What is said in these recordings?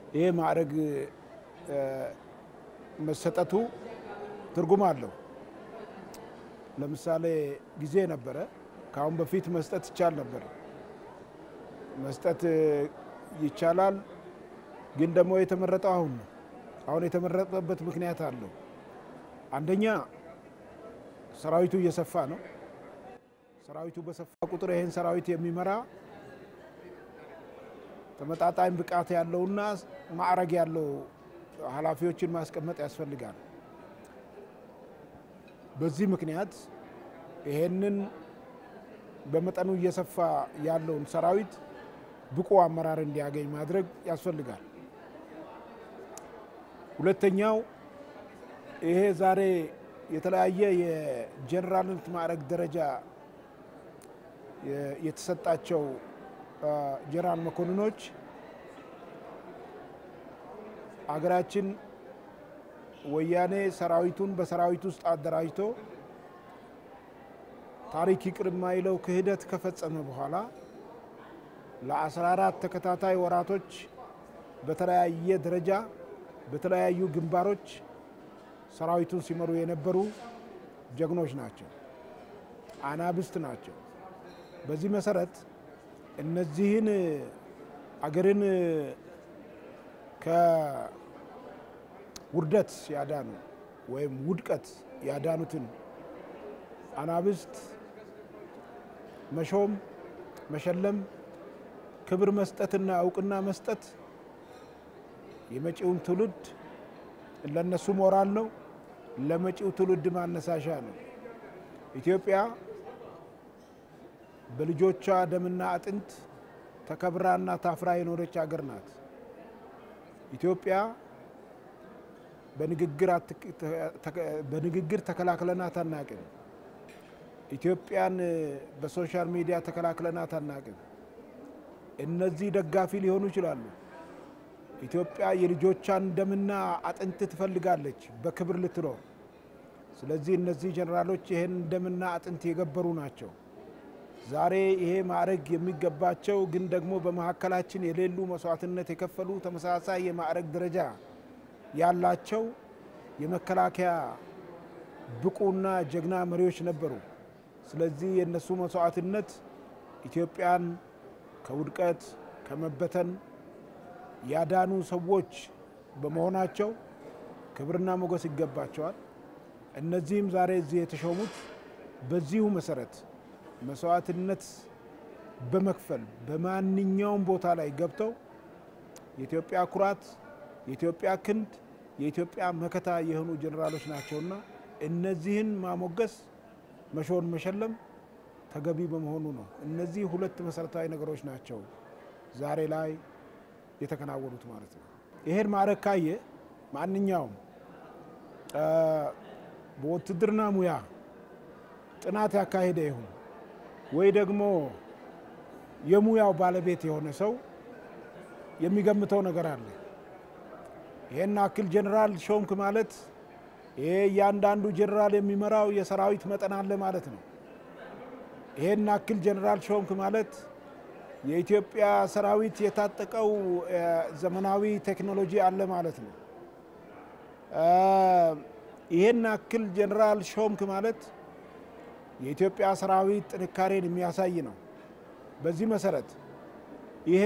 ይሄ ማዕረግ መሰጠቱ ትርጉም አለው። ለምሳሌ ጊዜ ነበረ፣ ከአሁን በፊት መስጠት ይቻል ነበር። መስጠት ይቻላል፣ ግን ደግሞ የተመረጠው አሁን ነው። አሁን የተመረጠበት ምክንያት አለው። አንደኛ ሰራዊቱ እየሰፋ ነው። ሰራዊቱ በሰፋ ቁጥር ይህን ሰራዊት የሚመራ ተመጣጣኝ ብቃት ያለውና ማዕረግ ያለው ኃላፊዎችን ማስቀመጥ ያስፈልጋል። በዚህ ምክንያት ይሄንን በመጠኑ እየሰፋ ያለውን ሰራዊት ብቁ አመራር እንዲያገኝ ማድረግ ያስፈልጋል። ሁለተኛው ይሄ ዛሬ የተለያየ የጀኔራልነት ማዕረግ ደረጃ የተሰጣቸው ጀነራል መኮንኖች አገራችን ወያኔ ሰራዊቱን በሰራዊት ውስጥ አደራጅቶ ታሪክ ይቅር የማይለው ክህደት ከፈጸመ በኋላ ለ14 ተከታታይ ወራቶች በተለያየ ደረጃ በተለያዩ ግንባሮች ሰራዊቱን ሲመሩ የነበሩ ጀግኖች ናቸው፣ አናብስት ናቸው። በዚህ መሰረት እነዚህን አገርን ከውርደት ያዳኑ ወይም ውድቀት ያዳኑትን አናብስት መሾም፣ መሸለም፣ ክብር መስጠትና እውቅና መስጠት የመጪውን ትውልድ ለነሱ ሞራል ነው፣ ለመጪው ትውልድ ማነሳሻ ነው። ኢትዮጵያ በልጆቿ ደምና አጥንት ተከብራና ታፍራ የኖረች ሀገር ናት። ኢትዮጵያ በንግግር ተከላክለናት አናቅም። ኢትዮጵያን በሶሻል ሚዲያ ተከላክለናት አናቅም። እነዚህ ደጋፊ ሊሆኑ ይችላሉ። ኢትዮጵያ የልጆቿን ደምና አጥንት ትፈልጋለች በክብር ልትኖር። ስለዚህ እነዚህ ጀኔራሎች ይህን ደምና አጥንት የገበሩ ናቸው። ዛሬ ይሄ ማዕረግ የሚገባቸው ግን ደግሞ በመካከላችን የሌሉ መስዋዕትነት የከፈሉ ተመሳሳይ የማዕረግ ደረጃ ያላቸው የመከላከያ ብቁና ጀግና መሪዎች ነበሩ። ስለዚህ የእነሱ መስዋዕትነት ኢትዮጵያን ከውድቀት ከመበተን ያዳኑ ሰዎች በመሆናቸው ክብርና ሞገስ ይገባቸዋል። እነዚህም ዛሬ እዚህ የተሾሙት በዚሁ መሰረት መስዋዕትነት በመክፈል በማንኛውም ቦታ ላይ ገብተው የኢትዮጵያ ኩራት፣ የኢትዮጵያ ክንድ፣ የኢትዮጵያ መከታ የሆኑ ጀኔራሎች ናቸውና እነዚህን ማሞገስ፣ መሾን፣ መሸለም ተገቢ በመሆኑ ነው። እነዚህ ሁለት መሰረታዊ ነገሮች ናቸው ዛሬ ላይ የተከናወኑት ማለት ነው። ይሄን ማዕረግ ካየ ማንኛውም በውትድርና ሙያ ጥናት ያካሄደ ይሁን ወይ ደግሞ የሙያው ባለቤት የሆነ ሰው የሚገምተው ነገር አለ። ይሄን አክል ጀኔራል ሾምክ ማለት ይሄ እያንዳንዱ ጀኔራል የሚመራው የሰራዊት መጠን አለ ማለት ነው። ይሄን አክል ጀኔራል ሾምክ ማለት የኢትዮጵያ ሰራዊት የታጠቀው ዘመናዊ ቴክኖሎጂ አለ ማለት ነው። ይሄን አክል ጀኔራል ሾምክ ማለት የኢትዮጵያ ሰራዊት ጥንካሬን የሚያሳይ ነው። በዚህ መሰረት ይሄ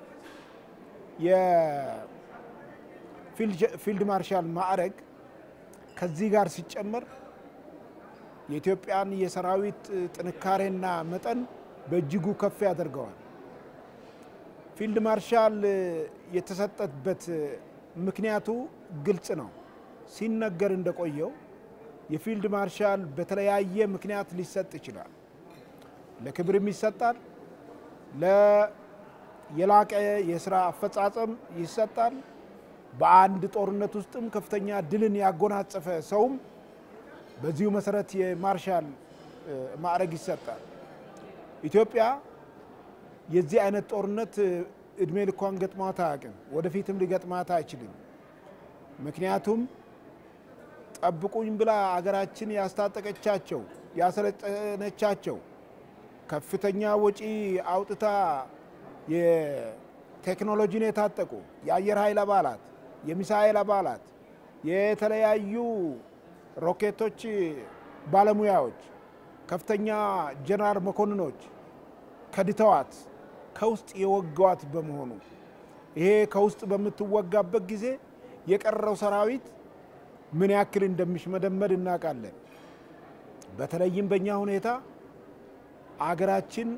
የፊልድ ማርሻል ማዕረግ ከዚህ ጋር ሲጨመር የኢትዮጵያን የሰራዊት ጥንካሬና መጠን በእጅጉ ከፍ ያደርገዋል። ፊልድ ማርሻል የተሰጠበት ምክንያቱ ግልጽ ነው። ሲነገር እንደቆየው የፊልድ ማርሻል በተለያየ ምክንያት ሊሰጥ ይችላል። ለክብርም ይሰጣል፣ የላቀ የስራ አፈጻጸም ይሰጣል። በአንድ ጦርነት ውስጥም ከፍተኛ ድልን ያጎናጸፈ ሰውም በዚሁ መሰረት የማርሻል ማዕረግ ይሰጣል። ኢትዮጵያ የዚህ አይነት ጦርነት እድሜ ልኳን ገጥሟት አያውቅም። ወደፊትም ሊገጥማት አይችልም። ምክንያቱም ጠብቁኝ ብላ አገራችን ያስታጠቀቻቸው ያሰለጠነቻቸው ከፍተኛ ወጪ አውጥታ ቴክኖሎጂን የታጠቁ የአየር ኃይል አባላት፣ የሚሳኤል አባላት፣ የተለያዩ ሮኬቶች ባለሙያዎች፣ ከፍተኛ ጀነራል መኮንኖች ከድተዋት ከውስጥ የወጋዋት በመሆኑ ይሄ ከውስጥ በምትወጋበት ጊዜ የቀረው ሰራዊት ምን ያክል እንደሚሽመደመድ እናውቃለን። በተለይም በእኛ ሁኔታ አገራችን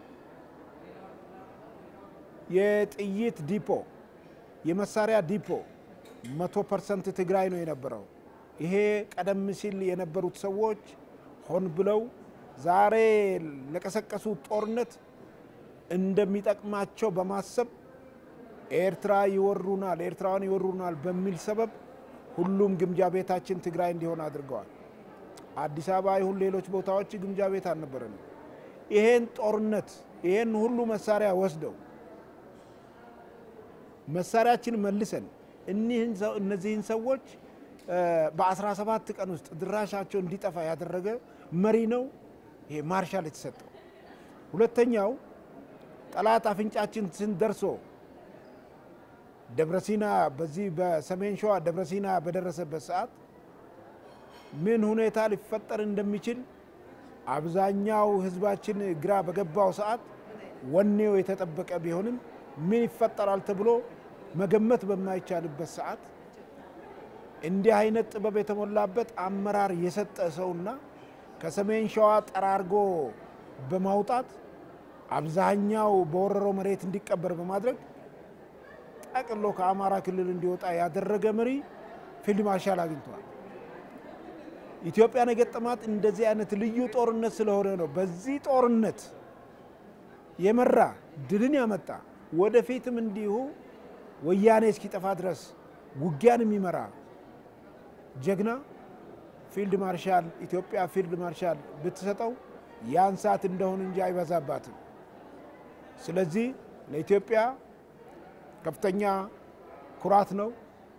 የጥይት ዲፖ የመሳሪያ ዲፖ መቶ ፐርሰንት ትግራይ ነው የነበረው። ይሄ ቀደም ሲል የነበሩት ሰዎች ሆን ብለው ዛሬ ለቀሰቀሱት ጦርነት እንደሚጠቅማቸው በማሰብ ኤርትራ ይወሩናል፣ ኤርትራውያን ይወሩናል በሚል ሰበብ ሁሉም ግምጃ ቤታችን ትግራይ እንዲሆን አድርገዋል። አዲስ አበባ ይሁን ሌሎች ቦታዎች ግምጃ ቤት አልነበረንም። ይሄን ጦርነት ይሄን ሁሉ መሳሪያ ወስደው መሳሪያችን መልሰን እነዚህን ሰዎች በ17 ቀን ውስጥ ድራሻቸው እንዲጠፋ ያደረገ መሪ ነው ይሄ ማርሻል የተሰጠው። ሁለተኛው ጠላት አፍንጫችን ስንደርሶ ደብረሲና በዚህ በሰሜን ሸዋ ደብረሲና በደረሰበት ሰዓት ምን ሁኔታ ሊፈጠር እንደሚችል አብዛኛው ሕዝባችን ግራ በገባው ሰዓት ወኔው የተጠበቀ ቢሆንም ምን ይፈጠራል ተብሎ መገመት በማይቻልበት ሰዓት እንዲህ አይነት ጥበብ የተሞላበት አመራር የሰጠ ሰውና ከሰሜን ሸዋ ጠራርጎ በማውጣት አብዛኛው በወረረው መሬት እንዲቀበር በማድረግ ጠቅሎ ከአማራ ክልል እንዲወጣ ያደረገ መሪ ፊልድ ማርሻል አግኝተዋል። ኢትዮጵያን የገጠማት እንደዚህ አይነት ልዩ ጦርነት ስለሆነ ነው። በዚህ ጦርነት የመራ ድልን ያመጣ ወደፊትም እንዲሁ ወያኔ እስኪጠፋ ድረስ ውጊያን የሚመራ ጀግና ፊልድ ማርሻል ኢትዮጵያ ፊልድ ማርሻል ብትሰጠው ያን ሰዓት እንደሆን እንጂ አይበዛባትም። ስለዚህ ለኢትዮጵያ ከፍተኛ ኩራት ነው።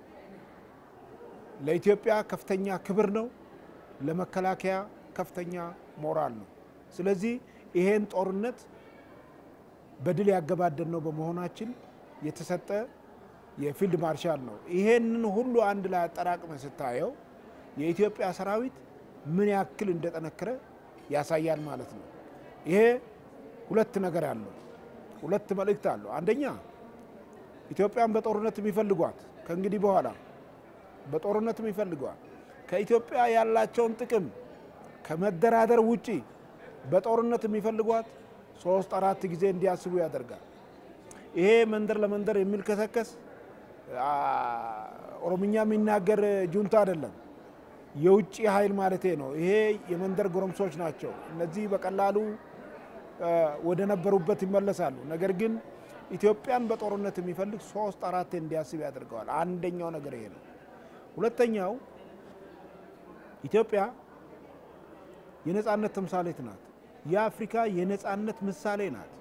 ለኢትዮጵያ ከፍተኛ ክብር ነው። ለመከላከያ ከፍተኛ ሞራል ነው። ስለዚህ ይሄን ጦርነት በድል ያገባደድ ነው በመሆናችን የተሰጠ የፊልድ ማርሻል ነው። ይሄንን ሁሉ አንድ ላይ አጠራቅመ ስታየው የኢትዮጵያ ሰራዊት ምን ያክል እንደጠነከረ ያሳያል ማለት ነው። ይሄ ሁለት ነገር አለው፣ ሁለት መልእክት አለው። አንደኛ ኢትዮጵያን በጦርነት የሚፈልጓት ከእንግዲህ በኋላ በጦርነት የሚፈልጓት ከኢትዮጵያ ያላቸውን ጥቅም ከመደራደር ውጪ በጦርነት የሚፈልጓት ሶስት አራት ጊዜ እንዲያስቡ ያደርጋል። ይሄ መንደር ለመንደር የሚልከሰከስ ኦሮምኛ የሚናገር ጁንታ አይደለም፣ የውጭ ኃይል ማለቴ ነው። ይሄ የመንደር ጎረምሶች ናቸው። እነዚህ በቀላሉ ወደ ነበሩበት ይመለሳሉ። ነገር ግን ኢትዮጵያን በጦርነት የሚፈልግ ሶስት አራት እንዲያስብ ያደርገዋል። አንደኛው ነገር ይሄ ነው። ሁለተኛው ኢትዮጵያ የነጻነት ተምሳሌት ናት። የአፍሪካ የነጻነት ምሳሌ ናት።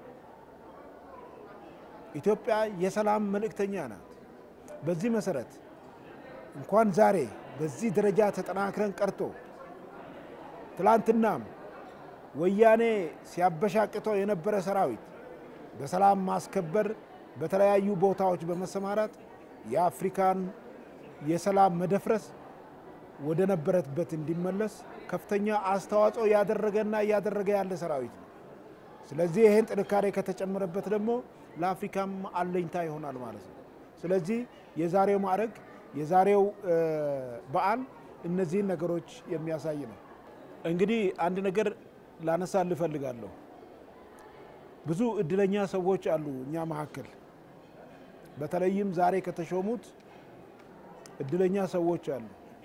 ኢትዮጵያ የሰላም መልእክተኛ ናት። በዚህ መሰረት እንኳን ዛሬ በዚህ ደረጃ ተጠናክረን ቀርቶ ትላንትናም ወያኔ ሲያበሻቅተው የነበረ ሰራዊት በሰላም ማስከበር በተለያዩ ቦታዎች በመሰማራት የአፍሪካን የሰላም መደፍረስ ወደ ነበረበት እንዲመለስ ከፍተኛ አስተዋጽኦ ያደረገና እያደረገ ያለ ሰራዊት ነው። ስለዚህ ይህን ጥንካሬ ከተጨመረበት ደግሞ ለአፍሪካም አለኝታ ይሆናል ማለት ነው። ስለዚህ የዛሬው ማዕረግ የዛሬው በዓል እነዚህን ነገሮች የሚያሳይ ነው። እንግዲህ አንድ ነገር ላነሳ ልፈልጋለሁ። ብዙ እድለኛ ሰዎች አሉ እኛ መካከል በተለይም ዛሬ ከተሾሙት እድለኛ ሰዎች አሉ።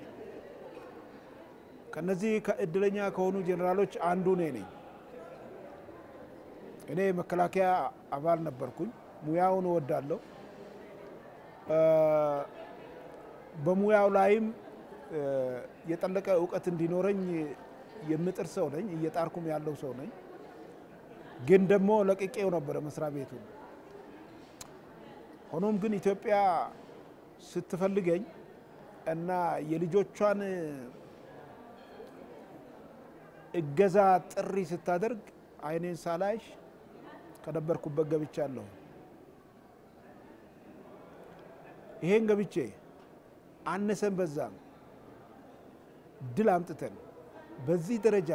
ከነዚህ ከእድለኛ ከሆኑ ጄኔራሎች አንዱ እኔ ነኝ። እኔ መከላከያ አባል ነበርኩኝ። ሙያውን እወዳለሁ። በሙያው ላይም የጠለቀ እውቀት እንዲኖረኝ የምጥር ሰው ነኝ። እየጣርኩም ያለው ሰው ነኝ። ግን ደግሞ ለቅቄው ነበረ መስሪያ ቤቱ። ሆኖም ግን ኢትዮጵያ ስትፈልገኝ እና የልጆቿን እገዛ ጥሪ ስታደርግ ዓይኔን ሳላይሽ ከነበርኩበት ገብቻለሁ። ይሄን ገብቼ አነሰን በዛም ድል አምጥተን በዚህ ደረጃ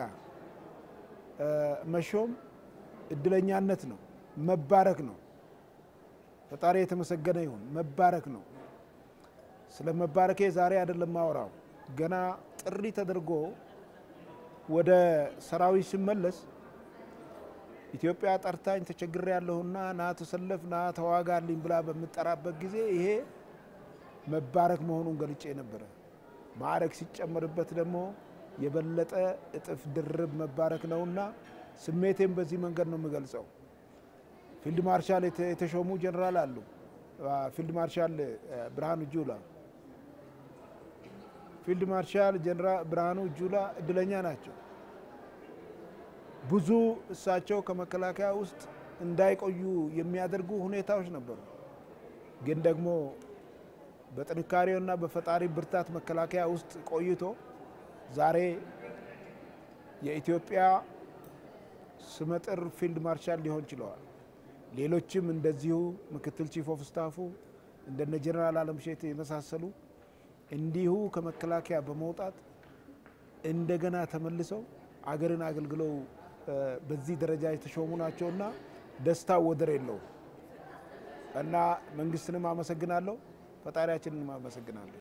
መሾም እድለኛነት ነው፣ መባረክ ነው። ፈጣሪ የተመሰገነ ይሁን። መባረክ ነው። ስለ መባረኬ ዛሬ አይደለም ማወራው። ገና ጥሪ ተደርጎ ወደ ሰራዊት ሲመለስ ኢትዮጵያ ጠርታኝ ተቸግሬ ያለሁና ና ተሰለፍ፣ ና ተዋጋልኝ ብላ በምጠራበት ጊዜ ይሄ መባረክ መሆኑን ገልጬ ነበረ። ማዕረግ ሲጨመርበት ደግሞ የበለጠ እጥፍ ድርብ መባረክ ነውና ስሜቴን በዚህ መንገድ ነው የምገልጸው። ፊልድ ማርሻል የተሾሙ ጀኔራል አሉ። ፊልድ ማርሻል ብርሃኑ ጁላ ፊልድ ማርሻል ጀነራል ብርሃኑ ጁላ እድለኛ ናቸው። ብዙ እሳቸው ከመከላከያ ውስጥ እንዳይቆዩ የሚያደርጉ ሁኔታዎች ነበሩ። ግን ደግሞ በጥንካሬውና በፈጣሪ ብርታት መከላከያ ውስጥ ቆይቶ ዛሬ የኢትዮጵያ ስመጥር ፊልድ ማርሻል ሊሆን ችለዋል። ሌሎችም እንደዚሁ ምክትል ቺፍ ኦፍ ስታፉ እንደነ ጀነራል አለምሸት የመሳሰሉ እንዲሁ ከመከላከያ በመውጣት እንደገና ተመልሰው አገርን አገልግለው በዚህ ደረጃ የተሾሙ ናቸውና ደስታ ወደር የለውም እና መንግስትንም አመሰግናለሁ፣ ፈጣሪያችንንም አመሰግናለሁ።